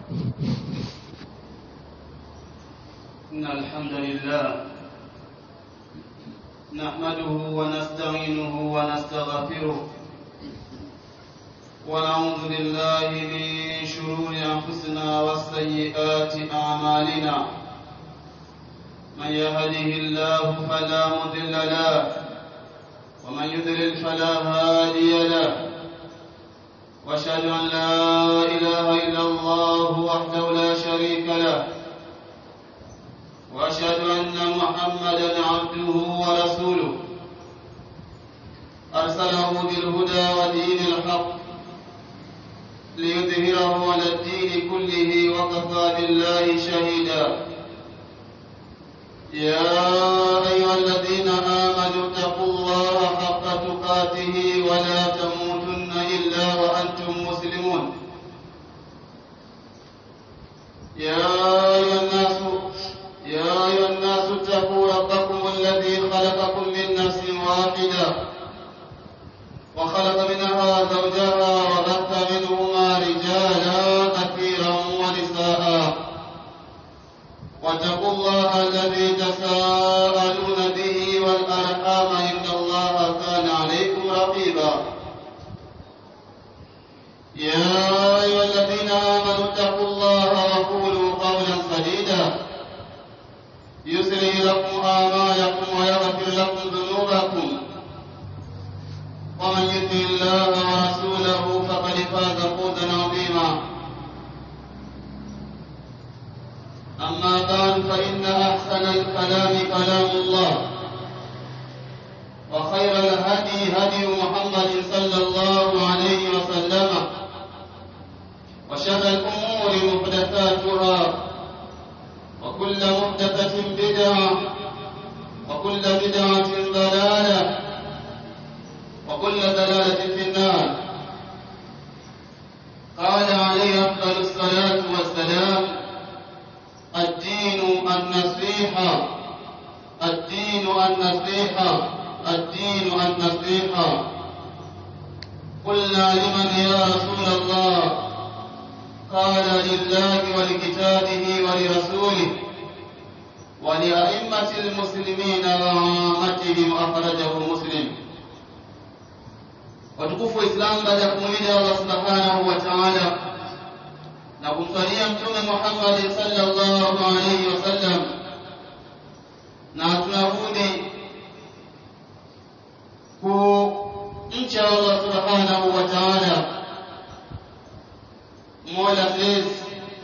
إن الحمد لله نحمده ونستعينه ونستغفره ونعوذ بالله من شرور أنفسنا وسيئات أعمالنا من يهده الله فلا مضل له ومن يضلل فلا هادي له واشهد ان لا اله الا الله وحده لا شريك له واشهد ان محمدا عبده ورسوله ارسله بالهدى ودين الحق ليظهره على الدين كله وكفى بالله شهيدا يا ايها الذين امنوا اتقوا الله حق تقاته ولا تموتن الا وانتم مسلمون يا ايها الناس يا ايها الناس اتقوا ربكم الذي خلقكم من نفس واحده وخلق منها زوجها وبث منهما رجالا كثيرا ونساء واتقوا الله الذي تساءلون به والارحام ان الله كان عليكم رقيبا يا ايها الذين امنوا اتقوا الله وقولوا قولا سديدا يسري لكم اعمالكم ويغفر لكم ذنوبكم ومن يطع الله ورسوله فقد فاز فوزا عظيما أما بعد فإن أحسن الكلام كلام الله وخير الهدي هدي محمد صلى الله عليه وسلم وشر الأمور محدثاتها وكل محدثة بدعة وكل بدعة ضلالة وكل ضلالة في النار قال عليه أفضل الصلاة والسلام الدين النصيحة الدين النصيحة الدين النصيحة قلنا لمن يا رسول الله قال لله ولكتابه ولرسوله ولأئمة المسلمين وعامتهم أخرجه مسلم watukufu wa Islam baada ya kumwida Allah subhanahu wa ta'ala na kumsalia mtume Muhammad sallallahu alaihi wasallam, na tunarudi kumcha Allah subhanahu wa ta'ala, mola mlezi,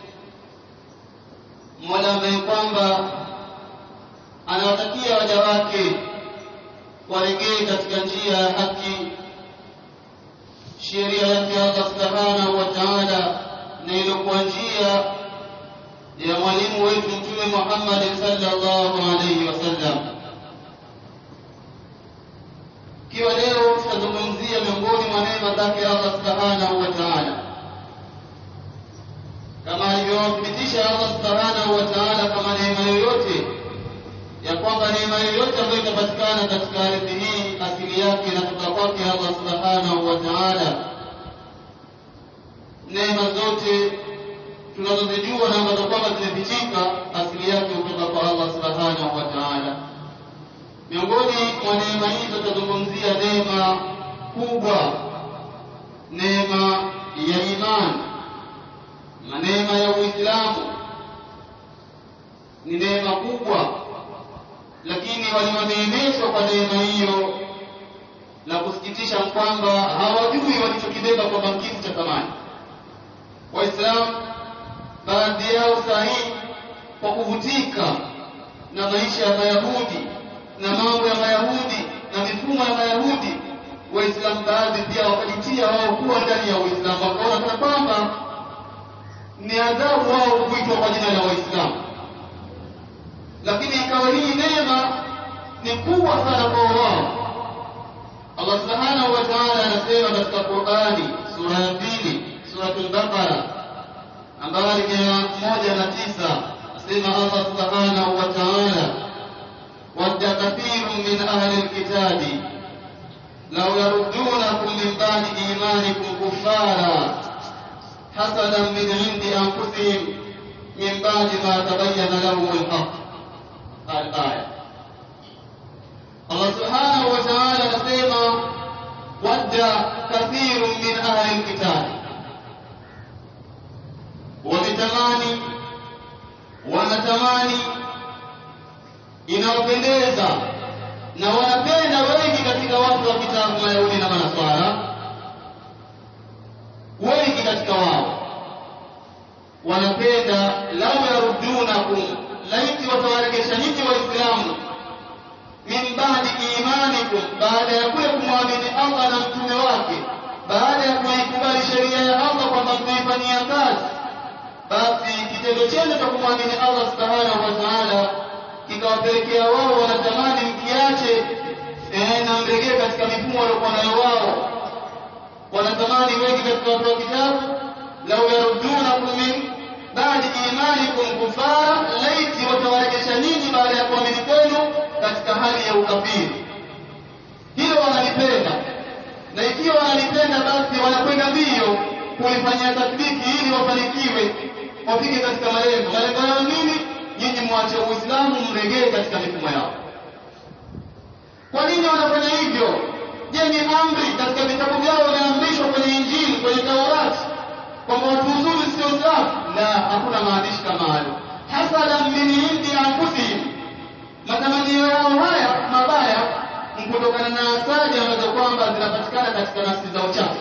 mola ambaye kwamba anawatakia waja wake waregee katika njia ya haki, sheria yake Allah subhanahu wa ta'ala na iliyokuwa njia ya mwalimu wetu Mtume Muhammad sallallahu alaihi wasallam. Ikiwa leo tutazungumzia miongoni mwa neema zake Allah subhanahu wa ta'ala, kama alivyothibitisha Allah subhanahu wa ta'ala kama neema yoyote ya kwamba neema yoyote ambayo itapatikana katika ardhi hii asili yake inatoka kwake Allah subhanahu wa ta'ala neema zote tunazozijua na ambazo kwamba zimepitika asili yake kutoka kwa Allah subhanahu wa ta'ala. Miongoni mwa neema hizo tutazungumzia neema kubwa, neema ya imani na neema ya Uislamu. Ni neema kubwa, lakini walioneemeshwa kwa neema hiyo, la kusikitisha kwamba hawajui walichokibeba kwamba kitu cha thamani. Waislamu baadhi yao sahihi kwa kuvutika na maisha ya Mayahudi na mambo ya Mayahudi na mifumo ya Mayahudi, Waislamu baadhi pia wakajitia wao kuwa ndani ya Uislamu, wakaona kana kwamba ni adhabu wao kuitwa kwa jina la Waislamu, lakini ikawa hii neema ni kubwa sana kwa wao. Allah subhanahu wa ta'ala anasema katika Qur'ani sura ya pili suratul Baqara nambari mia moja na tisa asema Allah subhanahu wa ta'ala wadda kathirun min ahli alkitabi law yaruddunakum min ba'di imanikum kuffara حسدا من عند أنفسهم بعد ما تبين لهم الحق الآية الله سبحانه وتعالى نسيما ود كثير من أهل الكتاب wametamani wanatamani inawapendeza na wanapenda wengi katika watu wa kitabu mayahudi na manaswara wengi katika wao wanapenda lau yarudunakum laiti watawaregesha nyinyi waislamu min badi imanikum baada ya kule kumwamini allah na mtume wake baada ya kuikubali sheria ya allah kwamba mtaifanyia kazi basi kitendo chenu cha kumwamini allah subhanahu wa taala kikawapelekea wao wanatamani mkiache eh, na mregee katika mifumo waliokuwa nayo wao wanatamani wengi katika watu wa kitabu lau yarudunakum min badi imanikum kufara laiti watawarejesha nyinyi baada ya kuamini kwenu katika hali ya ukafiri hilo wanalipenda na ikiwa wanalipenda basi wanakwenda mbio kulifanyia tatbiki ili wafanikiwe wafike katika malengo malengo yao nini nyinyi mwache uislamu mregee katika mifumo yao kwa nini wanafanya hivyo je ni amri katika vitabu vyao wameamrishwa kwenye injili kwenye taurati kwamba watu uzuri sio safi la hakuna maandishi kama hayo hasadan min indi anfusihim matamanio yao haya mabaya kutokana na asali ambazo kwamba zinapatikana katika nafsi za uchafu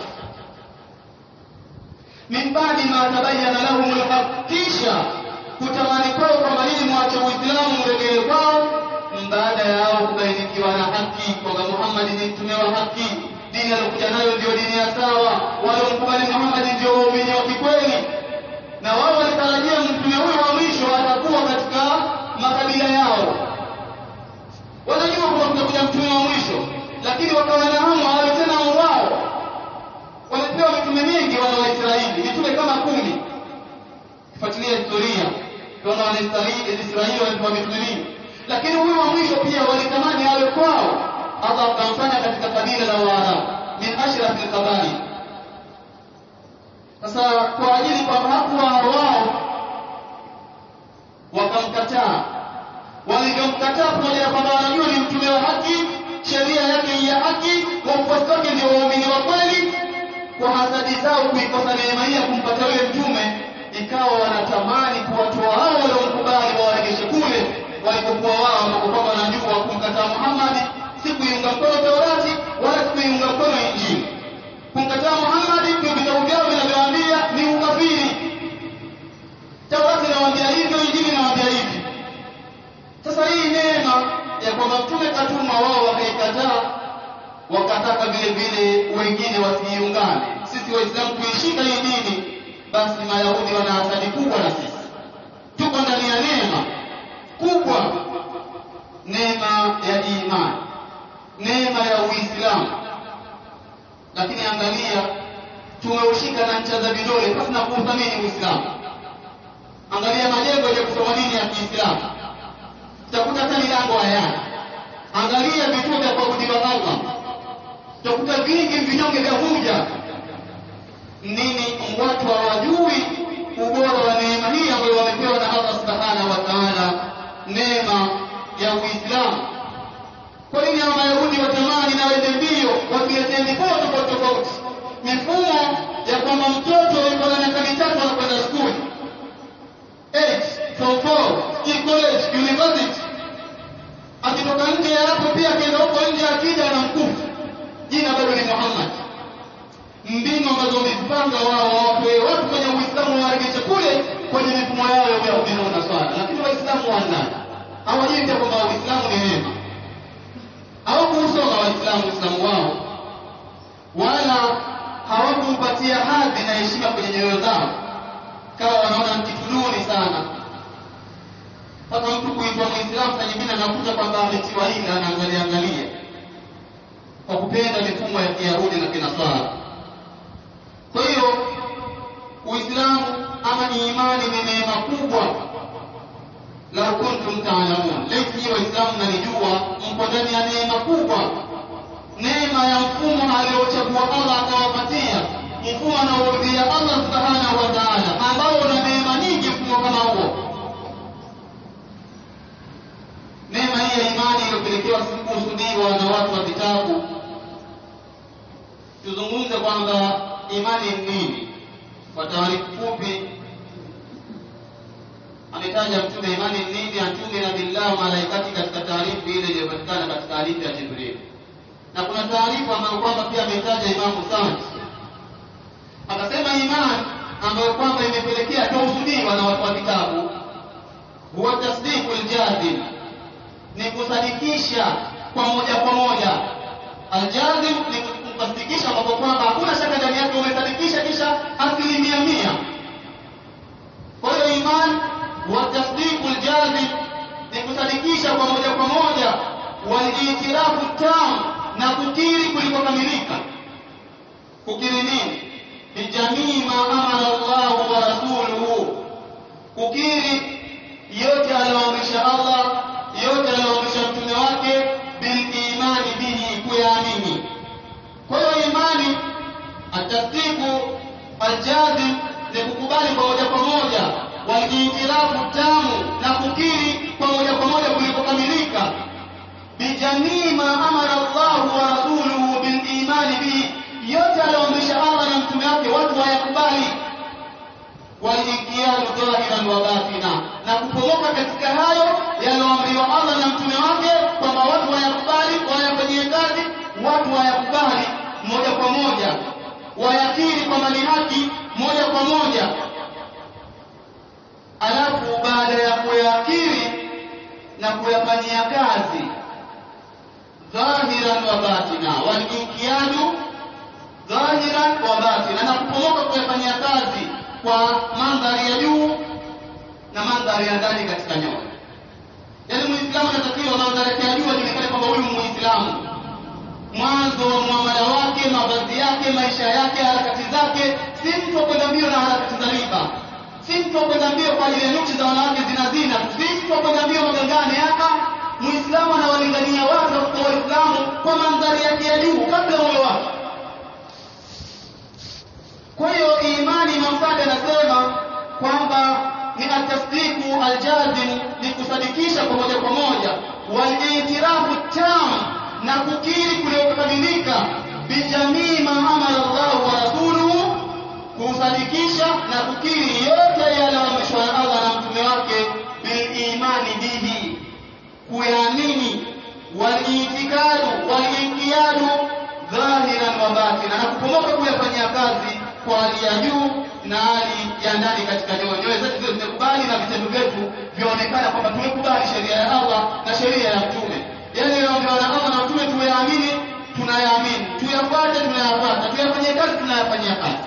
min badi ma tabayyana lahum alhaq kisha kutamani kwao kwamba nini mwache uislamu mregee kwao baada yao kubainikiwa na haki kwamba muhammadi ni mtume wa haki dini aliokuja nayo ndio dini ya sawa waliomkubali muhammadi ndio waumini wa kikweli na wao walitarajia mtume huyo wa mwisho atakuwa katika makabila yao wanajua kwamba kutakuja mtume wa mwisho lakini wakawa na hamu hawawe tena wao wamepewa mitume mingi wana waisraeli mitume kama kumi kifuatilia historia tunaona wanaisraeli wamepewa mitume mingi lakini huyu wa mwisho pia walitamani awe kwao allah akamfanya katika kabila la waarabu min ashrafi lkabail sasa kwa ajili kwamba hakuwa wao wakamkataa walivyomkataa pamoja na kwamba wanajua ni mtume wa haki sheria yake ya haki wafuasi wake ndio waumini wa kweli kwa hasadi zao kuikosa neema hii ya kumpata yule mtume ikawa wanatamani kuwatoa hao waliomkubali wawaregeshe kule walipokuwa wao ambapo kwamba wanajua kumkataa muhammadi si kuiunga mkono taurati wala si kuiunga mkono injili kumkataa muhammadi ndio vitabu vyao vinavyoambia ni ukafiri taurati inawaambia hivyo injili inawaambia hivi sasa hii neema ya kwamba mtume katumwa wao wakaikataa wakataka vile vile wengine wasiiungane sisi waislamu kuishika hii dini basi mayahudi wana hasadi kubwa na sisi tuko ndani ya neema kubwa neema ya imani neema ya uislamu lakini angalia tumeushika na ncha za vidole basi na kuuthamini uislamu angalia majengo ya kusoma dini ya kiislamu utakuta hata milango hayana angalia vituo vya kuabudiwa allah utakuta vingi vinyonge vya huja nini watu hawajui ubora wa neema hii ambayo wamepewa na allah subhanahu wa taala neema ya uislamu kwa nini hawa mayahudi watamani na wende mbio wakiletee mifumo tofauti tofauti mifumo ya kwamba mtoto yuko na miaka mitatu anakwenda skuli form four college university akitoka nje ya hapo pia akienda huko nje akija na mkufu jina bado ni muhammad mbinu ambazo wamezipanga wao wawape watu kwenye uislamu wawaregeshe kule kwenye mifumo yao ya uyahudi na unaswara lakini waislamu wanani hawajui pia kwamba uislamu ni neema hawakuusoma waislamu uislamu wao wala hawakuupatia hadhi na heshima kwenye nyoyo zao kawa wanaona mkituduni sana mpaka mtu kuitwa mwislamu na nyingine anakuta kwamba ametiwa hili anaangalia angalia kwa kupenda mifumo ya kiyahudi na kinaswara kwa hiyo uislamu ama ni imani ni neema kubwa lau kuntum taalamun laiti nyi waislamu nalijua mko ndani ya neema kubwa neema ya mfumo aliochagua allah akawapatia mfumo anaorudia allah subhanahu wa taala ambao una neema nyingi mfumo kama huo kwamba imani ni nini kwa taarifu fupi ametaja mtume imani ni nini atumina billah malaikati katika taarifu ile iliyopatikana katika hadithi ya jibril na kuna taarifa ambayo kwamba pia ametaja imamu sadi akasema imani ambayo kwamba imepelekea tausudiwa na watu wa vitabu huwa tasdiku ljazim ni kusadikisha kwa moja kwa moja aljazim ni kusadikisha ambapo kwamba hakuna shaka ndani yake umesadikisha kisha asilimia mia kwa hiyo iman wa tasdiku ljazim ni kusadikisha kwa moja kwa moja walitirafu tam na kukiri kulikokamilika kukiri nini bijamii ma amara llahu wa rasuluhu kukiri yote aliyoamrisha allah yote aliyoamrisha mtume wake bilimani bihi kuyaamini kwa hiyo imani atasdiku aljazim ni kukubali kwa moja kwa moja walijitirafu tamu na kukiri kwa moja kwa moja kulikokamilika bijamii ma amara llahu wa rasuluhu bilimani bihi yote aliyoamrisha allah na mtume wake watu wayakubali walinkiadu dhahiran wa batina na kupomoka katika hayo yaliyoamriwa allah na mtume wake kwamba watu wayakubali wayafanyie kazi watu wayakubali moja kwa moja wayakiri kwamba ni haki moja kwa moja alafu baada ya kuyakiri na kuyafanyia kazi dhahiran wa batina walinkiadu dhahiran wa batina na kupomoka kuyafanyia kazi kwa mandhari ya juu na mandhari ya ndani katika nyoyo yaani muislamu anatakiwa mandhari yake ya juu ajulikane kwamba huyu muislamu mwanzo wa muamala wake mavazi yake maisha yake harakati zake si mtu wa kwenda mbio na harakati za riba si mtu wa kwenda mbio kwa ajili ya nukshi za wanawake zinazina si mtu wa kwenda mbio magangane hapa muislamu anawalingania watu kwa waislamu kwa mandhari yake ya juu kabla moyo wake kwa hiyo imani Imam Sadi anasema kwamba ni atasdiku aljazim, ni kusadikisha kwa moja kwa moja, walitirafu tam, na kukiri kuliokamilika, bijamii ma amara Allahu wa rasuluhu, kusadikisha na kukiri yote yaliyoamrishwa na Allah na mtume wake, bilimani bihi, kuyaamini, waliitikadu, waliinkiadu dhahiran wa batina, na kupomoka kuyafanyia kazi kwa hali ya juu na hali ya ndani katika nyoyo. Nyoyo zetu ziwe zimekubali na vitendo vyetu vyaonekana kwamba tumekubali sheria ya Allah na sheria ya Mtume. Yale yanayoambiwa na Allah na Mtume tuyaamini, tunayaamini, tuyafuate, tunayafuata, tuyafanyie kazi, tunayafanyia kazi.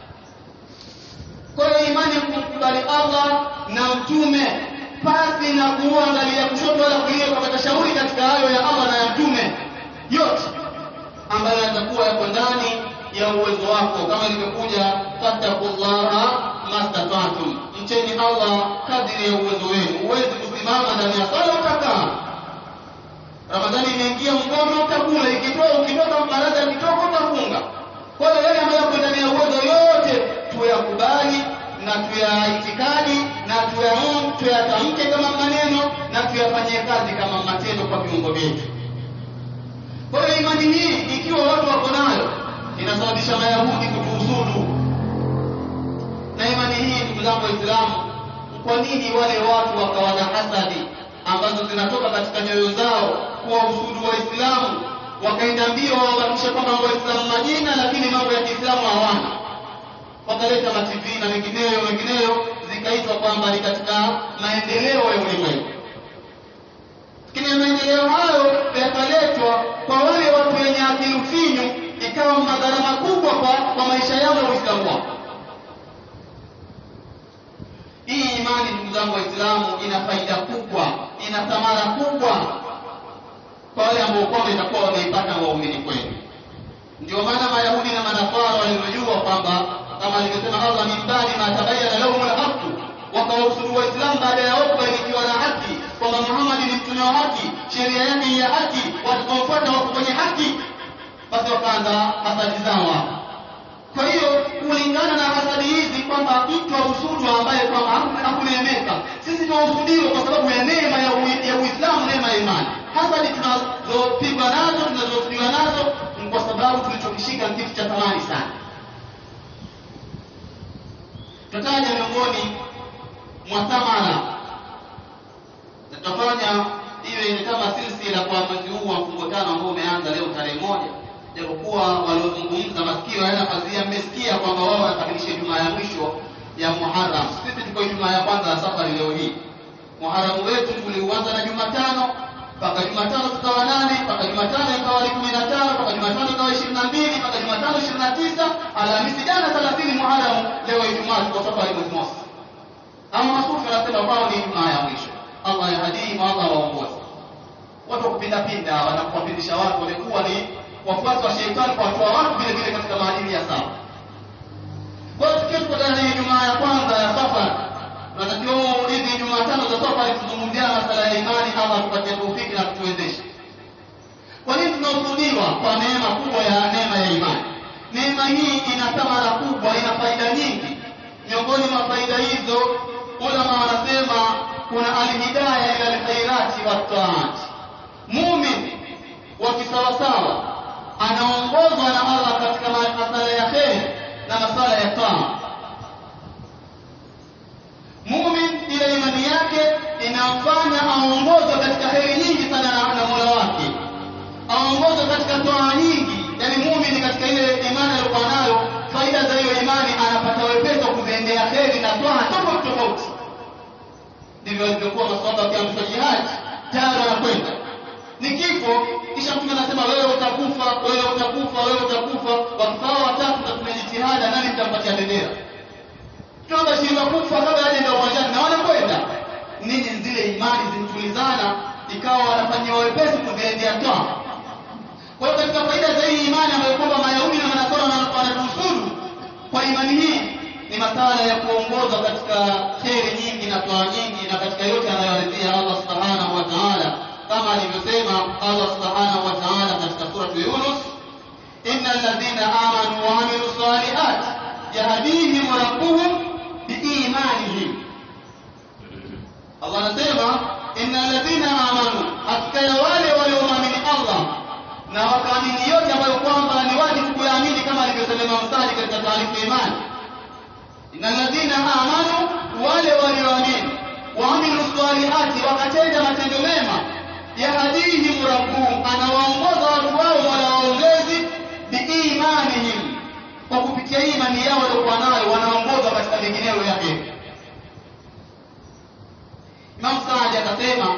Kwa hiyo imani ya kumkubali Allah na Mtume pasi na kuangalia kushoto wala kulia, kupata shauri katika hayo ya Allah na ya Mtume yote ambayo yatakuwa yako ndani ya uwezo wako kama ilivyokuja fattakullaha mastata'tum mcheni Allah kadiri ya uwezo wenu huwezi kusimama ndani ya sala utakaa Ramadhani imeingia mkono utakula ikitoa ukitoka baraza kitoko utafunga kwa hiyo yale ambayo yako ndani ya uwezo yote tuyakubali na tuyaitikadi na tuyaum tuyatamke kama maneno na tuyafanyie kazi kama matendo kwa viungo vyetu kwa hiyo imani hii ikiwa watu wako nayo inasababisha mayahudi kutuhusudu na imani hii ndugu zangu waislamu kwa nini wale watu wakawa na hasadi ambazo zinatoka katika nyoyo zao kuwahusudu waislamu wakaenda mbio wawabakisha kwamba waislamu majina lakini mambo ya kiislamu hawana wakaleta matv na mengineyo mengineyo zikaitwa kwamba ni katika maendeleo ya ulimwengu lakini maendeleo hayo yakaletwa kwa wale watu wenye akili finyu ikawa madhara makubwa kwa, kwa maisha yao na uislamu wao hii imani ndugu zangu waislamu ina faida kubwa ina thamara kubwa kwa wale ambao kwamba itakuwa wameipata waumini kweli ndio maana mayahudi na manasara walivyojua kwamba kama alivyosema allah min badi ma tabayana lahum lhaqu wakawahusudu waislamu baada ya wao kubainikiwa na haki kwamba muhammadi ni mtume wa haki sheria yake ni ya haki watakaofuata wako kwenye haki basi wakaanza hasadi zao hapo kwa hiyo kulingana na hasadi hizi kwamba mtu ahusudu ambaye kwamba hakuneemeka sisi tunahusudiwa kwa sababu ya neema ya, ya uislamu neema ya imani hasadi tunazopigwa nazo tunazohusudiwa nazo ni kwa sababu tulichokishika kitu cha thamani mbali sana tutaja miongoni mwa thamara tutafanya iwe ni kama silsila kwa mwezi huu wa mfungo tano ambao umeanza leo tarehe moja japokuwa waliozungumza masikio hayana pazia mmesikia kwamba wao wanakamilisha jumaa ya mwisho ya muharam sisi tuko jumaa ya kwanza ya safari leo hii muharamu wetu tuliuanza na jumatano mpaka jumatano tukawa nane mpaka jumatano ikawa ni kumi na tano mpaka jumatano ikawa ishirini na mbili mpaka jumatano ishirini na tisa alhamisi jana thelathini muharamu leo ijumaa tuko safari mwezi mosi ama masufi wanasema kwao ni ijumaa ya mwisho allah yahdihi allah waongozi watu wa kupindapinda wanapowapindisha watu wamekuwa ni wafuasi wa sheitani kuwatoa watu vile vile katika maadili ya sawa kwa hiyo tukiwa tuko ndani ya ijumaa ya kwanza ya safari tunatakiwa hizi jumatano za safari tuzungumziana masala ya imani allah tupatie taufiki na kutuwezesha kwa nini tunahusudiwa kwa neema kubwa ya neema ya imani neema hii ina thamara kubwa ina faida nyingi miongoni mwa faida hizo ulama wanasema kuna alhidaya ila alkhairati wattaati mumin wa kisawasawa anaongozwa na allah katika masala ya kheri na masala ya taa mumin ile imani yake inamfanya aongozwe katika heri nyingi sana na, na mola wake aongozwe katika toa nyingi yani mumin katika ile imani aliyokuwa nayo faida za hiyo imani anapata wepesi wa kuziendea heri na toa tofauti tofauti ndivyo alivyokuwa maswahaba wakiamsha jihadi tayari wanakwenda ni kifo kisha mtume anasema wewe utakufa wewe utakufa wewe utakufa wakifaa watatu tatumia jitihada nani mtampatia bendera tunabashiriwa kufa kabla hajaenda uwanjani na wanakwenda nini zile imani zimtulizana ikawa wanafanyiwa wepesi kuziendea toa kwa hiyo katika faida za hii imani ambayo kwamba mayahudi na manasara wanatuhusudu kwa imani hii ni masala ya kuongozwa katika kheri nyingi na toa nyingi na katika yote anayoridhia allah subhanahu wa taala kama alivyosema allah subhanahu wa taala katika suratu yunus ina alladhina amanu waamilu salihat yahdihim rabbuhum biimanihim allah anasema ina alladhina amanu hakika ya wale waliomwamini allah na wakaamini yote ambayo kwamba ni wajibu kuyaamini kama alivyosema mstari katika taarifa imani ina alladhina amanu wale walioamini waamilu salihati wakatenda matendo mema yahdihim rabbuhum anawaongoza watu wao mola waongezi biimanihim kwa kupitia imani yao waliokuwa nayo wanaongozwa katika mengineyo ya heri imam saadi akasema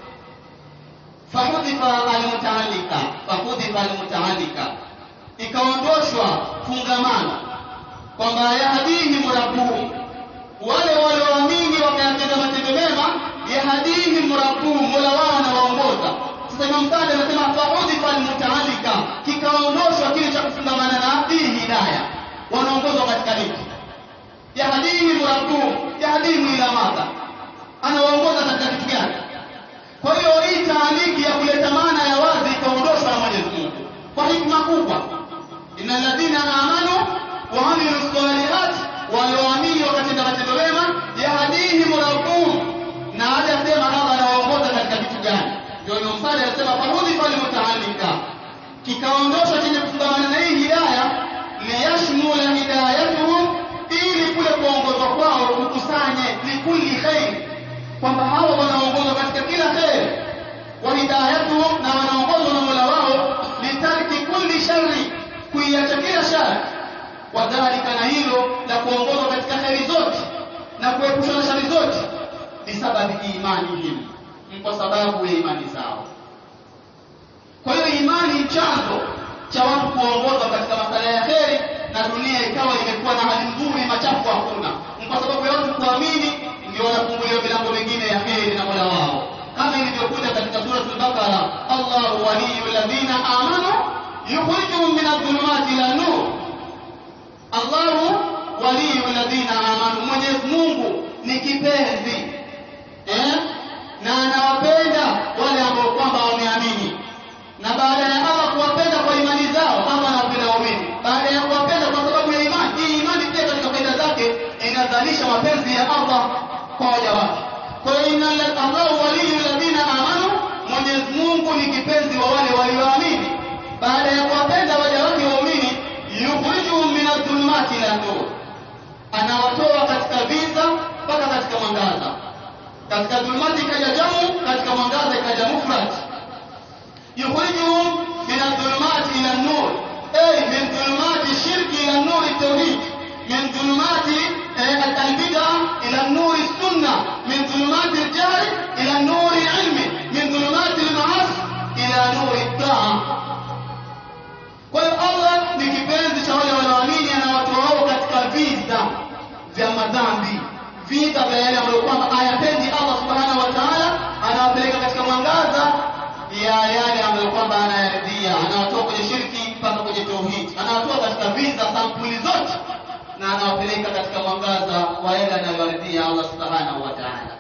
fahudhifa almutaalika fahudhifa almutaalika ikaondoshwa fungamano kwamba yahdihim rabbuhum wale walioamini wakayatenda matendo mema yahdihim rabbuhum mola wao anawaongoza sasa imam saadi anasema fahudhifa almutaalika kikaondoshwa kile cha kufungamana na hii hidaya wanaongozwa katika hiki yahdihim rabbuhum yahdihim ila madha anawaongoza katika kitu gani kwa hiyo hii taaliki ya kuleta maana ya wazi ikaondoshwa na mwenyezi mungu kwa hikma kubwa ina alladhina amanu waamilu salihat walioamini wakatenda matendo mema yahdihim rabbuhum na hajasema allah anawaongoza katika kitu gani ndio imamsali anasema fahudhifa limutaalika kikaondoshwa chenye kufungamana na hii hidaya liyashmula hidayatuhum ili kule kuongozwa kwao kukusanye likulli khair kwamba hawa wanaongozwa katika kila kheri wa hidayatuhum na wanaongozwa na mola wao litarki kulli shari kuiacha kila shari wadhalika na hilo la kuongozwa katika kheri zote na kuepusha na shari zote bisababi imanihim kwa sababu ya imani zao kwa hiyo imani ni chanzo cha watu kuongozwa katika masala ya kheri na dunia ikawa imekuwa na hali nzuri machafu hakuna kwa sababu ya watu kuamini ndio wanafunguliwa milango mingine ya kheri na mola wao kama ilivyokuja katika suratul bakara allahu waliyu ladhina amanu yukhrijuhum min adh-dhulumati ila nur allahu waliyu ladhina amanu mwenyezi mungu ni kipenzi eh? na anawapenda wale ambao kwamba wameamini na baada ya allah kuwapenda kwa imani zao allah anawapenda waumini baada ya kuwapenda kwa sababu ya imani hii imani pia katika faida zake inazalisha mapenzi ya allah kwa waja wake kwa hiyo inna allahu waliyu ladhina amanu mwenyezi mungu ni kipenzi wa wale walioamini baada ya kuwapenda waja wake waumini yukhrijuhum ila nur anawatoa katika viza mpaka katika mwangaza katika dhulumati ikaja jamu katika mwangaza ikaja mufrad yukhrijuhum min adh-dhulumati ila an-nur ay min dhulumati shirki ila an-nur at-tauhid min dhulumati al-bid'a ila an-nur as-sunnah min dhulumati al-jahl ila an-nur al-ilm min dhulumati al-ma'asi ila nur at-ta'a kwa hiyo Allah ni kipenzi cha wale wanaoamini anawatoa wao katika vita vya madhambi vita vya yale ambayo kwamba hayapendi Allah subhanahu wa ta'ala anawapeleka katika mwangaza ya yale ambayo kwamba anayaridhia anawatoa kwenye shirki mpaka kwenye tauhid anawatoa katika vita sampuli zote na anawapeleka katika mwangaza wa yale anayoyaridhia Allah subhanahu wa ta'ala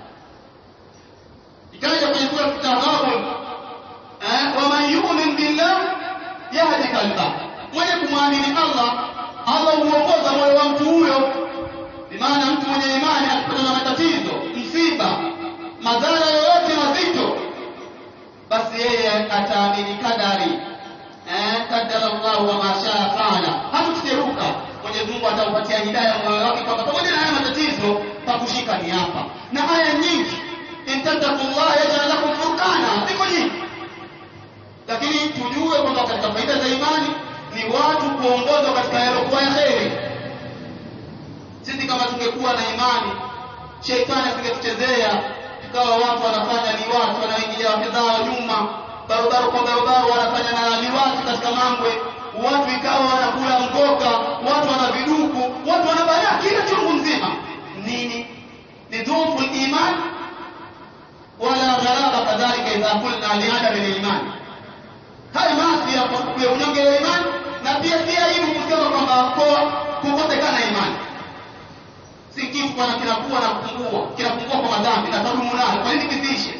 ikaja kwenye sura Taghabun eh waman yu'min billah yahdi qalbah mwenye kumwamini Allah Allah huongoza moyo wa mtu huyo bimaana mtu mwenye imani akipata na matatizo msiba madhara yoyote mazito basi yeye ataamini kadari eh kadara Allah wa ma shaa faala hatuteruka Mwenyezi Mungu ataupatia hidayah moyo wake kwamba pamoja na haya matatizo pa kushika ni hapa na aya nyingi in tattaqullaha yaj'al lakum furqana ziko nyingi lakini tujue kwamba katika faida za imani ni watu kuongozwa katika yalokuwa ya kheri sisi kama tungekuwa na imani sheitani asingetuchezea tukawa watu wanafanya liwatu wanaingilia wake zao nyuma barabara kwa barabara wanafanya na liwatu katika mangwe watu ikawa wanakula mgoka watu wana viduku watu wanabalia kila chungu mzima nini ni dhufu iman wala gharaba kadhalika idha qulna liadami liman haya maasi ya unyonge wa imani na pia si aibu kusema kwamba kukosekana imani si kitu bwana kinakuwa na kupungua kinapungua kwa madhambi na tadumu nayo kwa nini kisiishe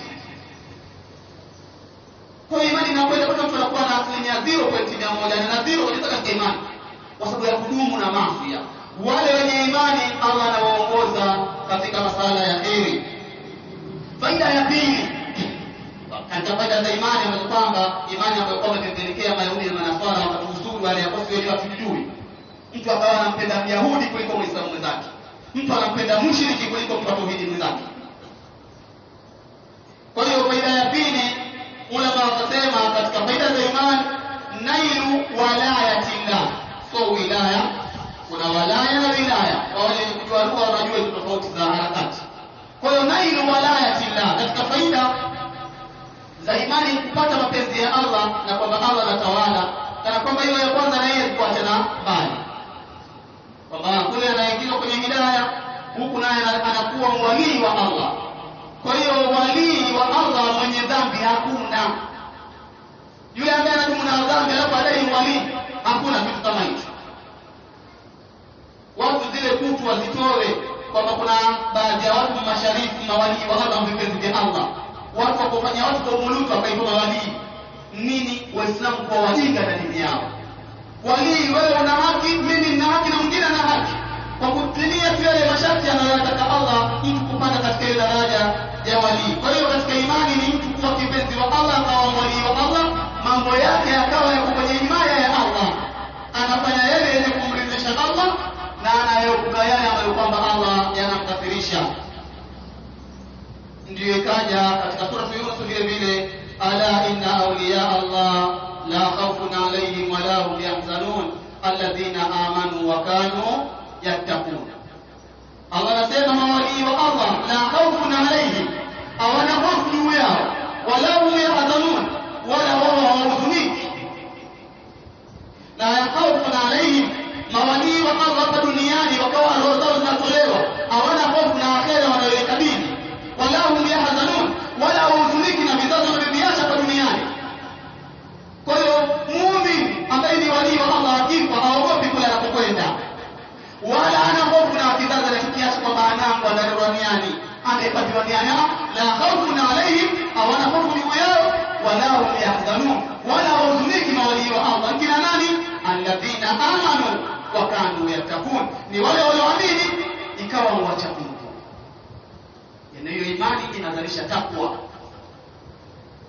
kwa hiyo imani inakwenda mpaka mtu anakuwa na asilimia zero pointi mia moja na zero kabisa katika imani kwa sababu ya kudumu na maafya wale wenye imani Allah anawaongoza katika masala ya heri faida ya pili katika faida za imani ambazo kwamba imani ambayo kwamba imepelekea Mayahudi na Manaswara wakatuhusuru wale ambao sio hatujui mtu akawa anampenda Myahudi kuliko Muislamu mwenzake mtu anampenda mushriki kuliko mtu wa tauhidi mwenzake kwa hiyo faida ya pili ulama wakasema katika faida za imani nailu walayatillah so wilaya kuna walaya na wilaya kwa wale kujua lugha wanajua hizo tofauti za harakati kwa hiyo nailu walayatillah katika faida za imani kupata mapenzi ya Allah na kwamba Allah anatawala kana kwamba hiyo ya kwanza na yeye kuachana mbali kwamba kule anaingizwa kwenye hidaya huku naye anakuwa walii wa Allah kwa hiyo walii wa Allah mwenye dhambi hakuna yule ambaye anadumu na dhambi alafu adai walii hakuna kitu kama hicho watu zile kutu wazitoe kwamba kuna baadhi ya watu masharifu mawalii wa Allah vipenzi vya Allah watu wakofanya watu kwa umulutu wakaitwa mawalii nini waislamu kwa wajinga na dini yao walii wewe una haki mimi nina haki na mwingine ana haki kwa kutimia tu yale masharti anayotaka Allah mtu kupanda katika ile daraja ya walii kwa hiyo katika imani ni mtu kuwa kipenzi wa Allah akawa walii wa Allah mambo yake yakawa yako kwenye himaya ya Allah anafanya yale yenye kumridhisha Allah na anayeepuka yale ambayo kwamba Allah yanamkasirisha ndiyo ikaja katika sura Yunus vile vile ala inna awliya Allah la khawfun alayhim wa la hum yahzanun alladhina amanu wa kanu yattaqun Allah anasema mawalii wa Allah la khawfun alayhim hawana hofu juu yao wala hum yahzanun wala wao hawahuzuniki la khawfun alayhim mawalii wa Allah hapa duniani wakawa roho zao zinatolewa hawana hofu na akhera wanayoikabili wala hum yahzanun wala huzuniki na vizazi wanavyoviacha hapa duniani kwa hiyo muumini ambaye ni walii wa Allah akifa haogopi kule anapokwenda wala ana hofu na kizazi anachokiacha kwamba anangu analelewa duniani amehifadhiwa duniani la khawfun alaihim hawana hofu juu yao wala hum yahzanun wala huzuniki mawalii wa Allah kina nani alladhina amanu wa kanu yattaqun ni wale walioamini ikawa wacha Mungu na hiyo imani inazalisha takwa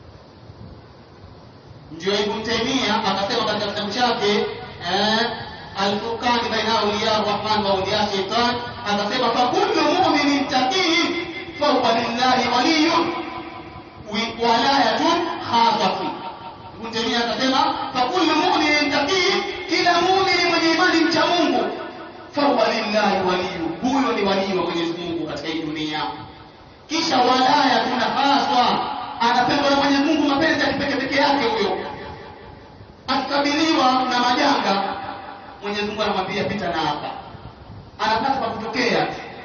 ndio Ibn Taymiyyah akasema katika kitabu chake eh, alfurqani baina awliya rahman wa awliya shaitan akasema fakullu muminin taqiin fauqa lillahi waliyun walayatun khasatun Ibn Taymiyyah akasema fakullu mu'minin taqii, kila muumini mwenye imani mcha Mungu, fahuwa lillahi waliyu, huyo ni walii wa Mwenyezi Mungu katika hii dunia. Kisha walaya tuna haswa, anapendwa na Mwenyezi Mungu mapenzi ya kipekee peke yake huyo. Akikabiliwa na majanga, Mwenyezi Mungu anamwambia pita na hapa, anapata pa kutokea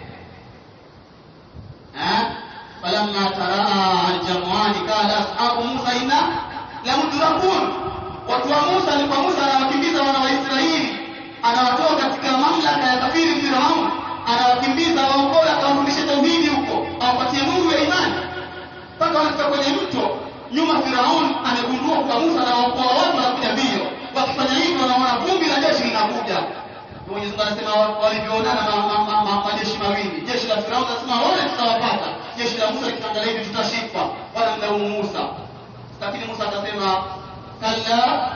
eh falamma taraa aljamwani qala ashabu musa inna lamudrakun watu wa musa alikuwa musa anawakimbiza wana wa israeli anawatoa katika mamlaka ya kafiri firaun anawakimbiza waokoe akawarudishe tauhidi huko awapatie nuru ya imani mpaka wanafika kwenye mto nyuma firaun amegundua kwa musa anawaokoa watu wanakuja mbio wakifanya hivyo wanaona vumbi la jeshi linakuja Mwenyezi Mungu anasema walivyoonana majeshi mawili, jeshi la Firauni anasema wale tutawapata, jeshi la Musa likiangalia hivi tutashikwa, wala mlaumu Musa. Lakini Musa akasema kalla,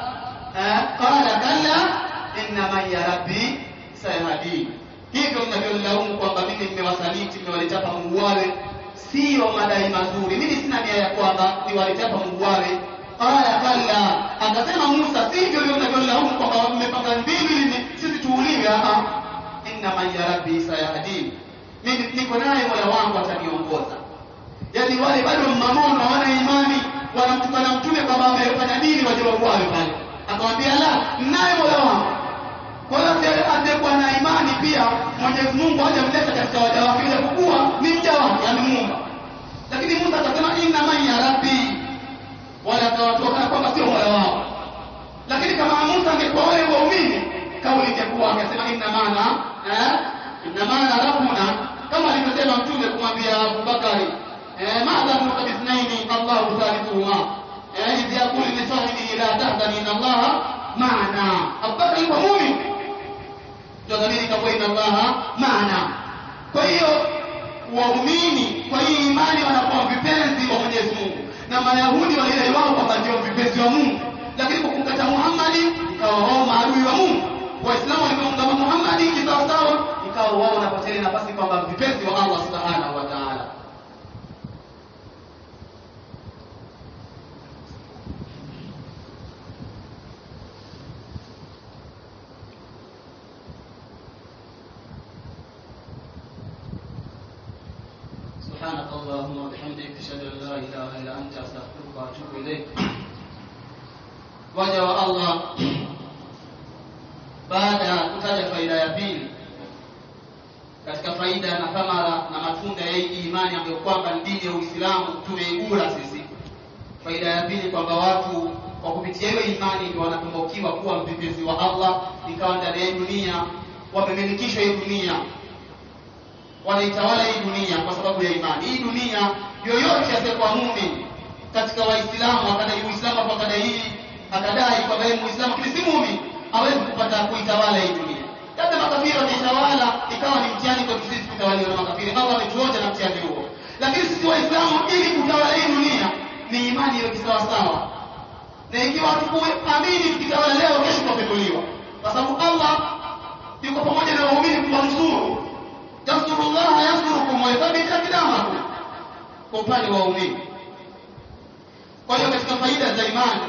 qala kalla inna maiya rabbi sayahdi. Hivyo mnavyolaumu kwamba mimi nimewasaliti, nimewaleta hapa muuawe, siyo madai mazuri. Mimi sina nia ya kwamba niwalete hapa muuawe. Qala kalla, akasema Musa, sivyo leo mnavyolaumu kwamba mmepanga mbinu ili sisi tuuliwe. Aha, inna maiya rabbi sayahdi, mimi niko naye mola wangu ataniongoza. Yaani wale bado mmamono, hawana imani, wanamtukana mtume kwamba amefanya nini, waje wauawe pale. Akamwambia la, naye mola wangu. Kwa hiyo asiyekuwa na imani pia Mwenyezi Mungu hajamleta katika waja wake, ile kuwa ni mja wake, amemuumba. Lakini Musa akasema inna maiya rabbi wala akawatoka kwamba sio mola wao. Lakini kama Musa angekuwa wale waumini, kauli ingekuwa akasema inna maana eh, inna maana rabbuna, kama alivyosema Mtume kumwambia Abubakari eh, madha nuka bisnaini Allahu thalithuhuma eh, idh yaqulu li sahibihi la tahzan inna Allaha maana. Abubakari alikuwa muumini, ndio dhamiri ikakuwa inna Allaha maana. Kwa hiyo waumini kwa hii imani wanakuwa vipenzi wa Mwenyezi Mungu na Mayahudi walidai wao kwamba ndio vipenzi wa Mungu, lakini kwa kumkata Muhammadi ikawa wao maadui wa Mungu. Waislamu walipoungama Muhammadi kisawasawa, ikawa wao wanapata ile nafasi kwamba vipenzi wa Allah subhanahu wa ta'ala. سبحانك اللهم وبحمدك اشهد ان لا اله الا انت استغفرك واتوب اليك waja wa Allah baada ya kutaja faida ya pili katika faida na thamara na matunda ya hii imani ambayo kwamba ni dini ya Uislamu tumeigura sisi. Faida ya pili kwamba watu kwa kupitia hiyo imani ndio wanatumbukiwa kuwa mtetezi wa Allah, ikawa ndani ya dunia wamemilikishwa hii dunia wanaitawala hii dunia kwa sababu ya imani. Hii dunia yoyote asiyekuwa muumini katika Waislamu akadai Uislamu kwa kadai hii akadai kwamba yeye Muislamu lakini si muumini, hawezi kupata kuitawala hii dunia. Labda makafiri wataitawala, ikawa ni mtihani kwa sisi kutawaliwa na makafiri. Allah ametuonja na mtihani huo, lakini sisi Waislamu ili kutawala hii dunia ni imani iwe kisawasawa, na ikiwa hatukuamini tukitawala leo, kesho tutapekuliwa, kwa sababu Allah yuko pamoja na waumini kuwanusuru tansurullaha yansurukum wa yuthabbit aqdamakum, kwa upande wa waumini. Kwa hiyo katika faida za imani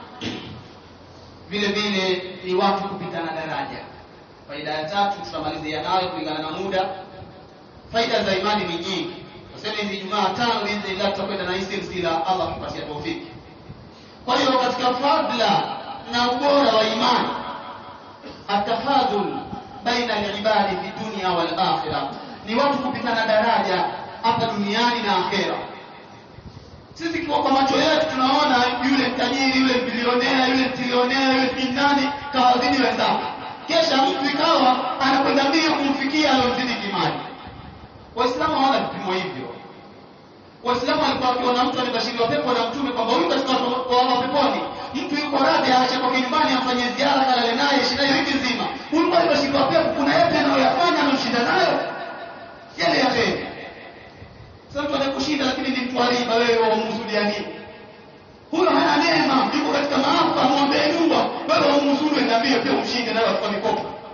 vile vile ni watu kupitana daraja. Faida ya tatu tutamalizia nayo kulingana na muda. Faida za imani ni nyingi, tuseme hizi Jumaa tano biidhnillah tutakwenda na hii silsila, Allah kupatia taufiki. Kwa hiyo katika fadla na ubora wa imani atafadhul baina alibadi fi dunya wal akhirah, ni watu kupitana daraja hapa duniani na akhera. Sisi kwa kwa macho yetu tunaona yule mtajiri, yule bilionea, yule trilionea, yule kinani kawazidi wenzake, kesha mtu ikawa anakwenda mbio kumfikia aliyozidi kimali. Waislamu hawana vipimo hivyo. Waislamu walikuwa wakiona mtu amebashiriwa pepo na Mtume kwamba huyu katika watu wa peponi, mtu yuko radhi aache kwake nyumbani amfanyie ziara, kalale naye shida hiyo wiki nzima. Huyu kwa amebashiriwa pepo, kuna yapi anayoyafanya anamshinda nayo yale ya heri. Sasa mtu anakushinda, lakini ni mtu aliba, wewe wamhusudia nini? Huyo hana neema, yuko katika maafa, amwombee dua, wewe wamhusuru, enda mbio pia umshinde nayo kwa mikopo.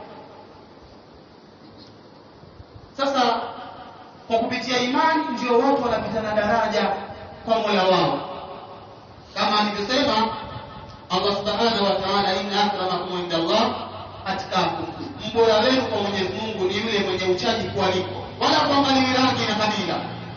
kwa kupitia imani ndio watu wanapitana daraja kwa Mola wao kama alivyosema Allah subhanahu wa ta'ala inna akramakum inda Allah atqakum mbora wenu kwa Mwenyezi Mungu ni yule mwenye uchaji kualiko wala kuangalia rangi na kabila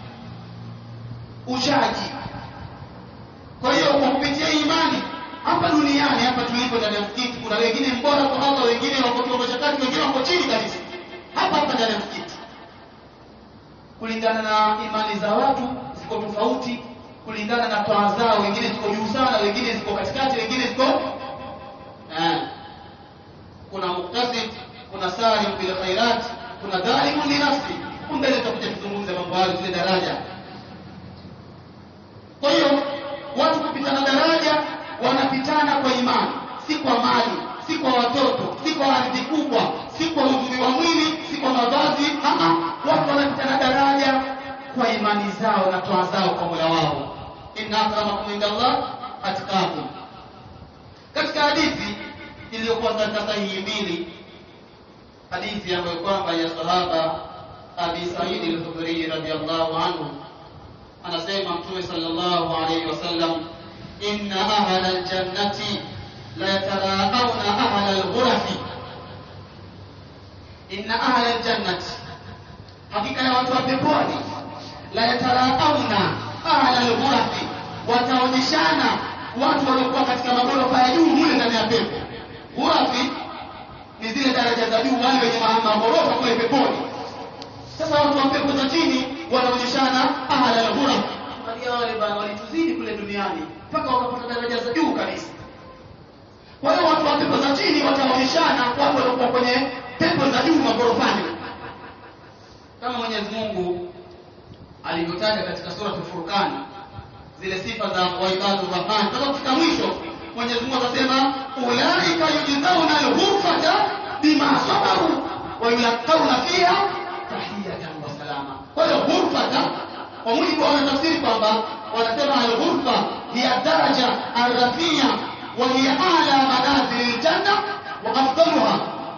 uchaji kwa hiyo kwa kupitia imani hapa duniani hapa tulipo ndani ya msikiti kuna wengine mbora kwa Allah wengine wako kiwango cha kati wengine wako chini kabisa hapa hapa ndani ya msikiti kulingana na imani za watu ziko tofauti kulingana na toa zao wengine ziko juu sana wengine ziko katikati wengine ziko eh kuna muktasid kuna salim bil khairat kuna dhalimun li nafsi mbele tutakuja kuzungumza mambo hayo zile daraja kwa hiyo watu kupitana daraja wanapitana kwa imani si kwa mali si kwa watoto si kwa ardhi kubwa si kwa uzuri wa mwili si kwa mavazi Aha, watu wanapitana daraja kwa imani zao na toa zao kwa Mola wao inna akramakum inda Allah atqakum katika hadithi iliyokuwa katika sahihi mbili hadithi ambayo kwamba ya sahaba Abi Sa'id al-Khudri radhiyallahu anhu anasema Mtume sallallahu alayhi wasallam inna ahla al-jannati la yataraawna ahla al-ghurafi inna ahla al-jannati hakika ya watu wa peponi la yataraawna ahla al-ghurafi wataonyeshana watu waliokuwa katika magorofa ya juu mule ndani ya pepo ghurafi ni zile daraja za juu wale wenye magorofa kule peponi sasa watu wa pepo za chini wanaonyeshana ahla al-ghuraf wale wale bana walituzidi kule duniani mpaka wakapata daraja za juu kabisa kwa hiyo watu wa pepo za chini wataonyeshana watu waliokuwa kwenye pepo za juu magorofani kama Mwenyezi Mungu alivyotaja katika sura Furqan zile sifa za waibadu rahman mpaka kufika mwisho Mwenyezi Mungu akasema ulaika yujzauna al-ghurfata bima sabaru wa yulqauna fiha tahiyatan wa salama kwa hiyo ghurfata kwa mujibu wa wanatafsiri kwamba wanasema al-ghurfa hiya daraja ar-rafia wa hiya a'la manazil al-janna wa afdaluha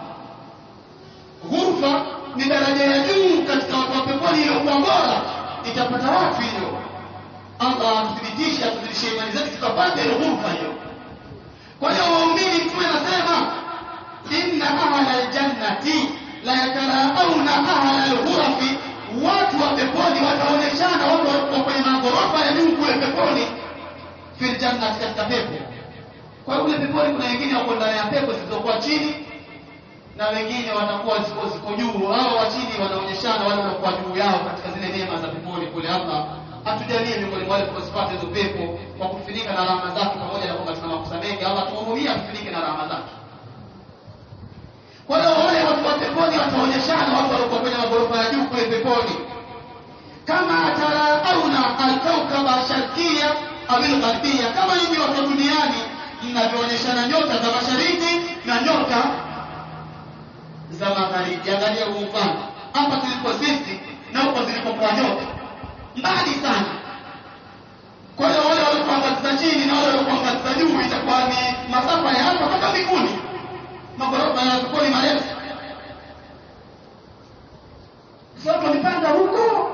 ghurfa ni daraja ya juu katika watu wa peponi iliyokuwa bora itapata wapi hiyo Allah atuthibitisha atuzidishie imani zetu tukapata ile ghurfa hiyo kwa hiyo waumini mtume anasema inna ahla aljannati la yataraawna ahla alghurafi watu wa peponi wataonyeshana watu walikuwa kwenye maghorofa ya juu kule peponi fil jannati katika pepo kwa hiyo kule peponi kuna wengine wako ndani ya pepo zilizokuwa chini na wengine watakuwa ziko ziko juu hao wa chini wanaonyeshana wale wanakuwa juu yao katika zile neema za peponi kule hapa hatujalie miongoni mwa wale tunazipata hizo pepo kwa kufunika na rahama zake pamoja na kwamba tuna makosa mengi Allah tuhurumie atufunike na rahama zake kwa hiyo wale watu wa peponi wataonyeshana watu waliokuwa kwenye magorofa ya juu kule peponi kama tarauna alkaukaba sharkia awil gharbia kama nyinyi watu duniani mnavyoonyeshana nyota za mashariki na nyota za magharibi angalia huu mfano hapa tulipo sisi na huko zilipokuwa nyota mbali sana kwa hiyo wale waliokuwa ngazi za chini na wale waliokuwa ngazi za juu itakuwa ni masafa ya hapa mpaka mbinguni magorofa ya peponi marefu si watu walipanda huko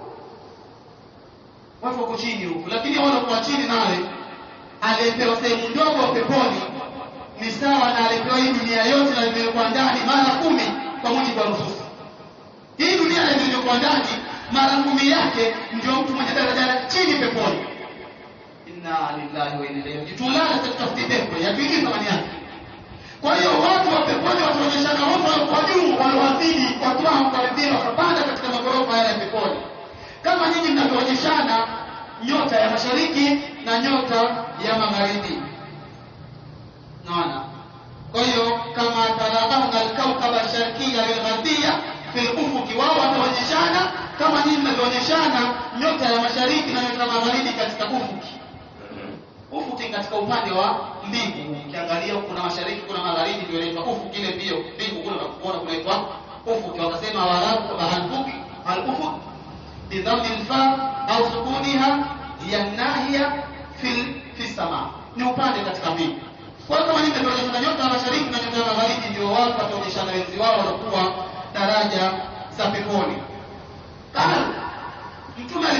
watu wako chini huku lakini wale walikuwa chini naye aliyepewa sehemu ndogo peponi ni sawa na alipewa hii dunia yote na iliyokuwa ndani mara kumi kwa mujibu wa nususi hii dunia na iliyokuwa ndani mara kumi yake ndio mtu mwenye daraja la chini peponi inna lillahi wa inna ilaihi raji'un tulala katika pepo ya pili thamani yake kwa hiyo watu wa peponi wataonyeshana watu walikuwa juu waliowazidi kwa kiwango kwa wengine wakapanda katika magorofa yale ya peponi kama nyinyi mnavyoonyeshana nyota ya mashariki na nyota ya magharibi naona kwa hiyo kama tarabauna alkaukaba sharkia lilgharbia fil ufuki wao wataonyeshana kama nyinyi mnavyoonyeshana nyota ya mashariki na nyota ya magharibi katika ufuki ufuki katika upande wa mbingu ukiangalia kuna mashariki kuna magharibi ndio inaitwa ufuki ile mbio mbingu kule unakuona kunaitwa ufuki wakasema waarabu kwamba alfuki alufuk bidhammi lfa au sukuniha hiya nahiya fil fi sama ni upande katika mbingu kwa hiyo kama nyinyi mnaonyeshana nyota ya mashariki na nyota ya magharibi ndio watu wataonyeshana wenzi wao wanakuwa daraja za peponi. Kama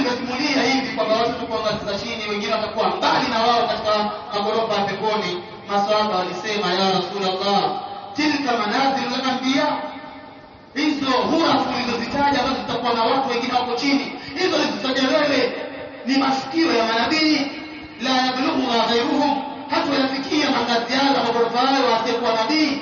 nimesimulia hivi kwamba watu tuko ngazi za chini wengine watakuwa mbali na wao katika magorofa ya peponi maswahaba walisema ya rasulullah tilka manazil al-anbiya hizo hurafu ulizozitaja ambazo zitakuwa na watu wengine wako chini hizo ulizozitaja wewe ni masikio ya manabii la yablughuha ghayruhum hata yafikia mangazi yao na magorofa hayo asiyekuwa nabii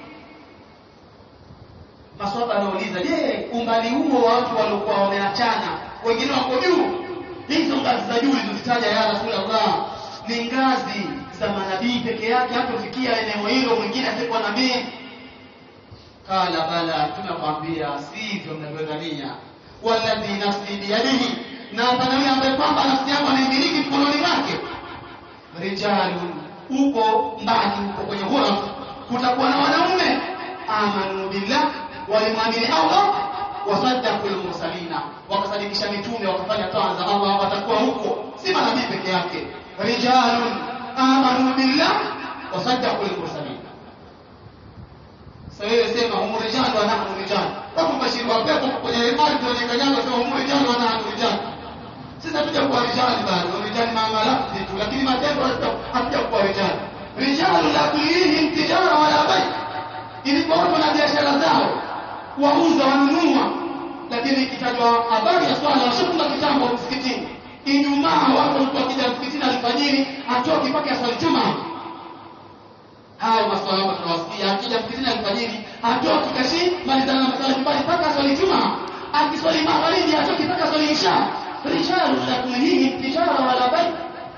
maswahaba anauliza je umbali huo wa watu waliokuwa wameachana wengine wako juu hizo ngazi za juu ulizozitaja ya rasulullah ni ngazi za manabii peke yake hatofikia eneo hilo mwingine asiyekuwa nabii qala bala tunakwambia sivyo mnavyodhania walladhi nafsi biyadihi na hapana yule ambaye kwamba nafsi yangu anaimiliki mkononi mwake rijalun uko mbali uko kwenye ghuraf kutakuwa na wanaume amanu billah walimwamini Allah wasaddaqul mursalina wakasadikisha mitume wakafanya taa za Allah watakuwa huko si manabii peke yake rijalun amanu billah wasaddaqul mursalina sasa wewe sema humu rijal wa nahnu rijal kama mbashiri wa pepo kwenye imani kwenye kanyaga sema humu rijal wa nahnu rijal sisi hatuja kuwa rijali bado rijali mama lafzi tu lakini matendo hatuja kuwa rijali rijalu la tulihim tijara wala bai ilikuwa watu na biashara zao wauza wanunua lakini ikitajwa habari ya swala washafunga kitambo msikitini ijumaa watu mtu akija msikitini alfajiri atoki mpaka aswali jumaa hao maswahaba tunawasikia akija msikitini alfajiri atoki kashi malizana na maswala nyumbani mpaka aswali jumaa akiswali magharibi atoki mpaka aswali isha rijalu la tulihim tijara wala bai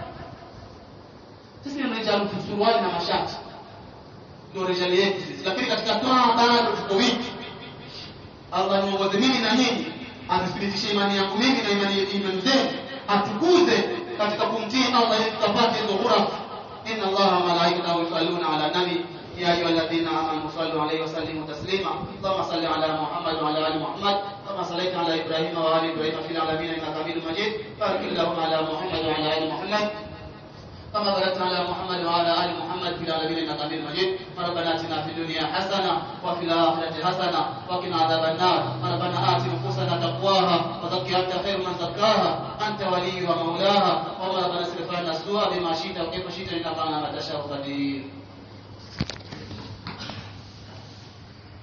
sisi ni rijalu tusuruali na mashati ndio rijali yetu sisi lakini katika toa bado tuko wiki Allah niongoze mimi na nyinyi atuthibitishe imani yangu mimi na imani imani zenu atukuze katika kumtii Allah ili tukapate hizo ghuraf inna Allah wa malaikatahu yusalluna ala nabi يا أيها الذين آمنوا صلوا عليه وسلموا تسليما اللهم صل على محمد وعلى آل محمد كما صليت على إبراهيم وآل إبراهيم في العالمين إنك حميد مجيد بارك اللهم على محمد وعلى آل محمد كما باركت على محمد وعلى ال محمد في العالمين انك حميد مجيد ربنا اتنا في الدنيا حسنه وفي الاخره حسنه وقنا عذاب النار ربنا ات نفوسنا تقواها وزكها انت خير من زكاها انت ولي ومولاها وما ربنا اصرف عنا السوء بما شئت وكيف شئت انك على ما تشاء قدير